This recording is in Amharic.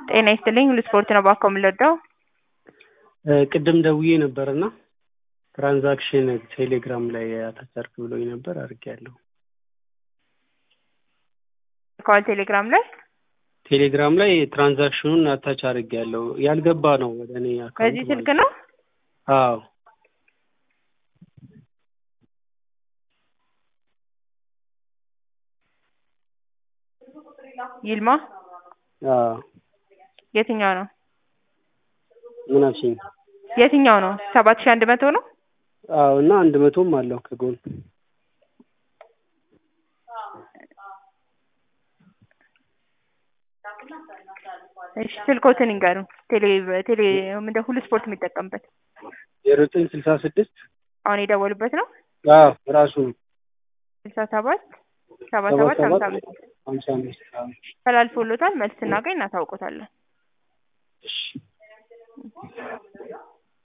ጤና ይስጥልኝ ሁሉ ስፖርት ነው ባኮ የምንወደው ቅድም ደውዬ ነበርና ትራንዛክሽን ቴሌግራም ላይ አታቻርክ ብሎኝ ነበር አድርጌያለሁ። ከዋል ቴሌግራም ላይ ቴሌግራም ላይ ትራንዛክሽኑን አታች አድርጌያለሁ። ያልገባ ነው ወደ እኔ አካውንት በዚህ ስልክ ነው አዎ ይልማ አዎ የትኛው ነው ምን አልሽኝ? የትኛው ነው ሰባት ሺህ አንድ መቶ ነው አዎ እና አንድ መቶም አለው ከጎን እሺ ስልኮትን ይንገሩን ቴሌ ቴሌ ምንድን ሁሉ ስፖርት የሚጠቀምበት ዜሮ ዘጠኝ ስልሳ ስድስት አሁን የደወሉበት ነው አዎ ራሱ ነው ስልሳ ሰባት ሰባ ሰባት ሰባት ሀምሳ ሰባት አምስት ሀምሳ አምስት አዎ ተላልፎሎታል መልስ ስናገኝ እናሳውቆታለን እሺ